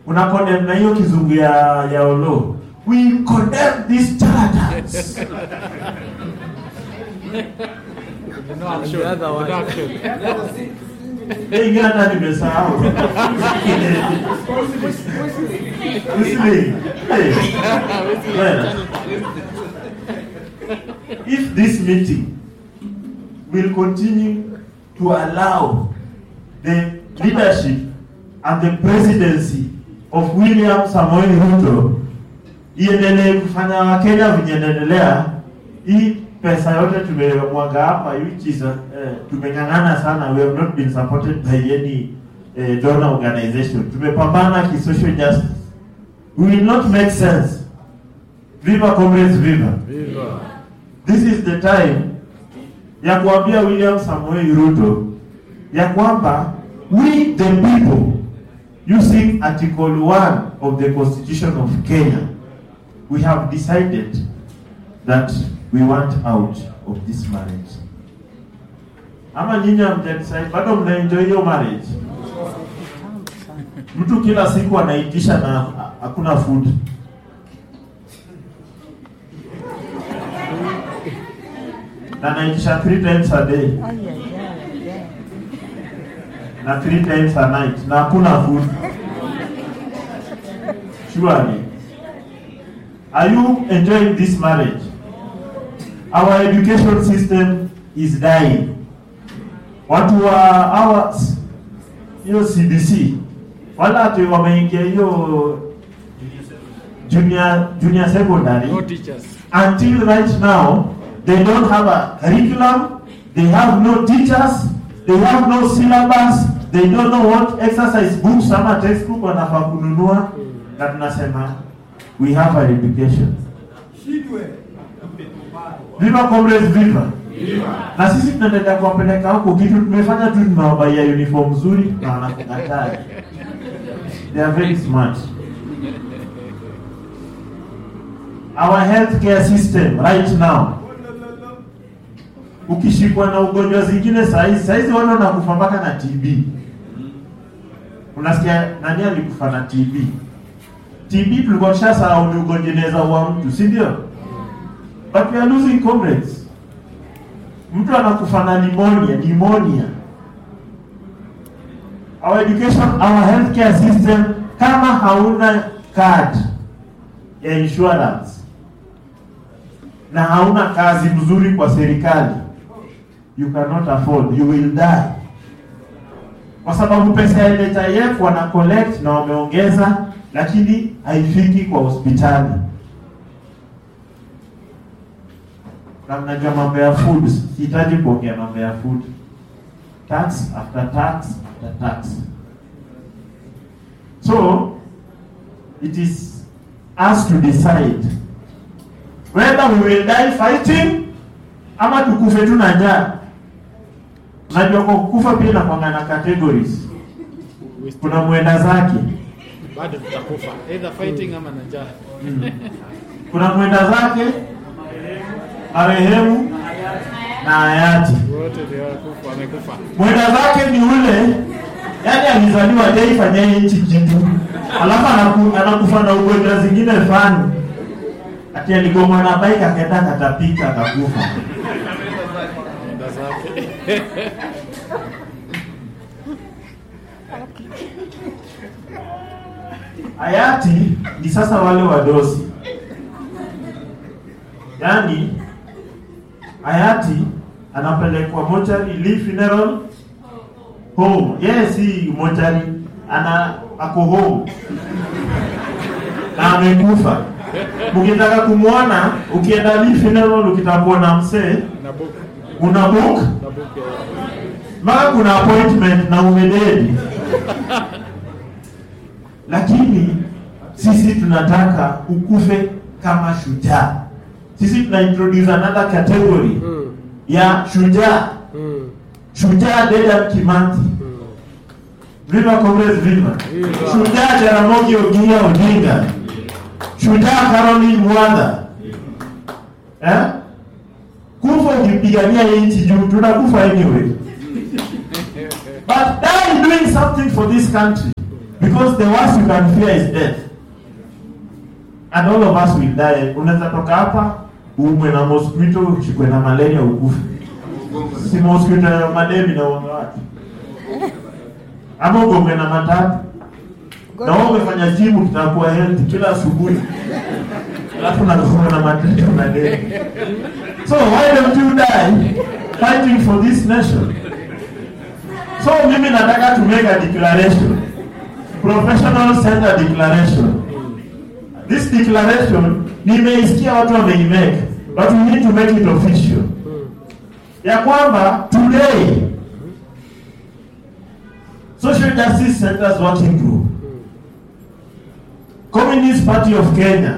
una condemn na hiyo kizungu ya ya olo we condemn these charlatans No action. The other one. No action. Eh, ingine hata nimesahau Whistling. Eh, well, if this meeting will continue to allow the leadership and the presidency of William Samoei Ruto iendelee kufanya Wakenya venye inaendelea, hii pesa yote tumemwaga hapa, which is uh, tumeng'ang'ana sana, we have not been supported by any uh, donor organization. Tumepambana ki social justice, we will not make sense. Viva comrades, viva! Viva. This is the time ya kuambia William Samoei Ruto ya kwamba we the people using article 1 of the constitution of Kenya we have decided that we want out of this marriage. Ama nyinyi hamja decide bado mna enjoy hiyo marriage? Mtu kila siku anaitisha na hakuna food. na anaitisha three times a day na three times a night na hakuna food surely are you enjoying this marriage our education system is dying watu wa our hiyo cbc wala ati wameingia hiyo junior junior secondary No teachers. until right now they don't have a curriculum they have no teachers they have no syllabus they don't know what exercise books ama textbook wanafaa kununua na tunasema we have our education viva comrades viva na sisi tunaendelea kuwapeleka huko kitu tumefanya tu tunawabaia uniform nzuri na wanakukataa they are very smart our healthcare system right now ukishikwa na ugonjwa zingine saizi saizi wana nakufa mpaka na TB unasikia nani alikufa na TB TB tulikuwa tushasahau ni ugonjwa inaweza ua mtu si ndio but we are losing comrades mtu anakufa na pneumonia pneumonia our education our healthcare system kama hauna card ya insurance na hauna kazi mzuri kwa serikali you cannot afford you will die kwa sababu pesa ya NHIF wana collect na wameongeza lakini haifiki kwa hospitali na mnajua mambo ya food sihitaji kuongea mambo ya food tax after tax after tax so it is us to decide whether we will die fighting ama tukufe tu na njaa unajua kwa kukufa pia inakwanga na categories kuna mwenda zake Bado tutakufa. Either fighting ama na njaa. kuna mwenda zake marehemu na hayati Wote ndio wakufa, wamekufa. mwenda zake ni ule yani alizaliwa jaifanyia nchi kitu alafu anaku, anakufa na ugonjwa zingine fani ati aligomwa na bike akaenda akatapika akakufa Nenda zake. hayati ni sasa wale wadosi yaani hayati anapelekwa mochari Lee funeral home yeye si mochari ana ako home na amekufa ukitaka kumwona ukienda Lee funeral ukitaka kuona msee Na book. una book Na book. eh, mpaka kuna appointment na umededi lakini sisi tunataka ukufe kama shujaa sisi tuna introduce another category Mm. ya shujaa Mm. shujaa Dedan Kimathi Mm. viva comrades viva Viva. shujaa Jaramogi Oginga Odinga shujaa Caroline Mwanda eh? kufa ukipigania hii nchi juu tunakufa anyway but die doing something for this country because the worst you can fear is death and all of us will die unaweza toka hapa uumwe na mosquito ushikwe na malaria ukufe si mosquito ya mademi na uonga watu ama ugongwe na matatu na wewe umefanya jimu kitakuwa healthy kila asubuhi alafu nakuwa na matatu na demi so why don't you die fighting for this nation so mimi nataka to make a declaration professional center declaration this declaration nimeisikia watu wameimake but we need to make it official ya kwamba today social justice centers working group communist party of kenya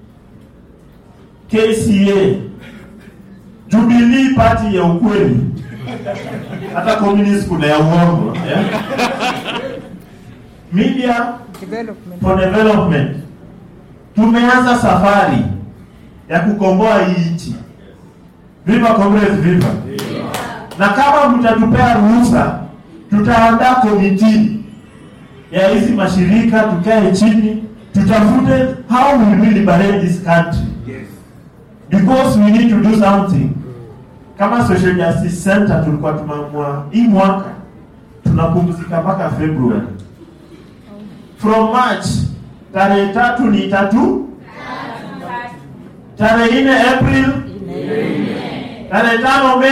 kca jubilee party ya ukweli hata communist kuna ya uongo yeah? media Development. for development tumeanza safari ya kukomboa hii nchi viva comrades viva na kama mtatupea ruhusa tutaandaa komiti ya hizi mashirika tukae chini tutafute how will we liberate this country because we need to do something kama social justice center tulikuwa tumeamua hii mwaka tunapumzika mpaka february from march tarehe tatu ni tatu tarehe nne april tarehe tano Mei